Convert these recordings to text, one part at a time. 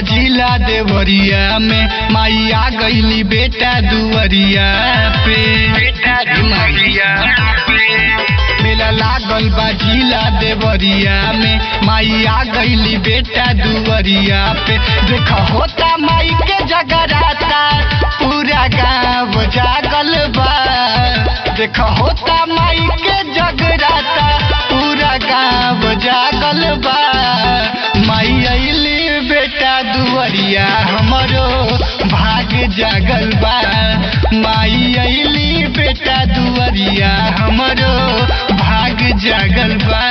बाजिला देवरिया में माई आ गईली बेटा दुवरिया पे बेटा दुवरिया मेला लागल बाजिला देवरिया में माई आ गईली बेटा दुवरिया पे देख होता माई के जगराता पूरा गाँव जागल बा देख होता माई के जगराता पूरा गाँव जागल बा माई अली बेटा दुवरिया हमरो भाग जागल बा माई अली बेटा दुवरिया हमरो भाग जागल बा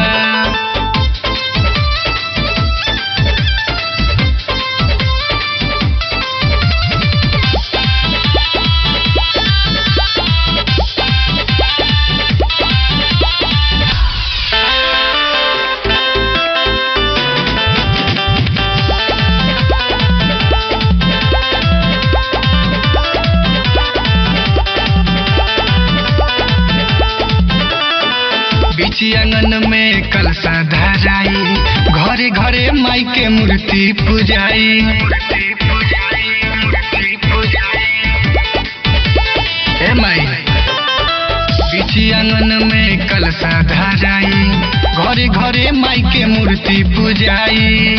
बीची आंगन में कलसा धराई घरे घरे माई के मूर्ति पूजाई ए माई बीची आंगन में कलसा धराई घरे घरे माई के मूर्ति पूजाई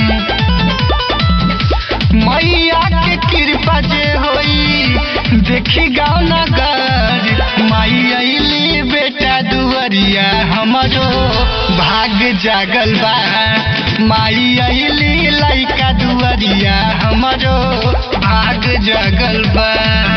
मैया के कृपा जे होई देखी गाँव नगर माई अली बेटा दुवरिया हमरो भाग जागल बा माई अली लइका दुवरिया हमरो भाग जागल बा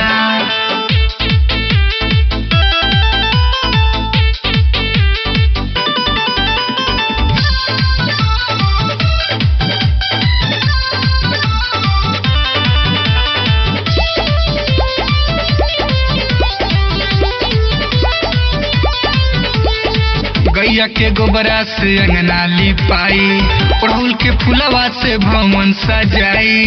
गैया के गोबरा से अंगना लिपाई अड़हुल के फुलवा से भवन सजाई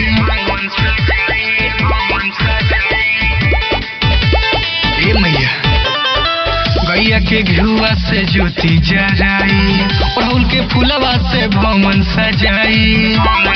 ए मैया गैया के घुआ से ज्योति जराई अड़हुल के फुलवा से भवन सजाई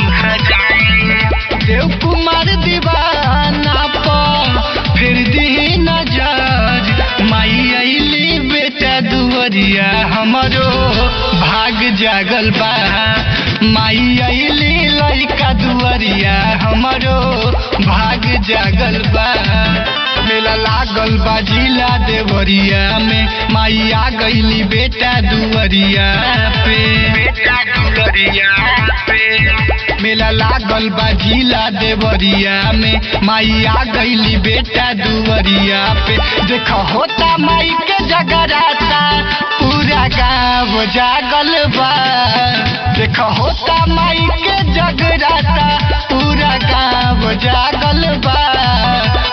देव कुमार दीवाना पर फिर दी नजर माई अली बेटा दुवरिया हमरो भाग जागल बा माई अली लइका दुवरिया हमरो भाग जागल बा मेला लागल बा जिला देवरिया में माई आ गईली बेटा दुवरिया पे बेटा दुवरिया पे मेला लागल बा जिला देवरिया में माई आ गईली बेटा दुवरिया पे देख होता माई के जगराता पूरा गाँव जागल बा देख होता माई के जगराता पूरा गाँव जागल बा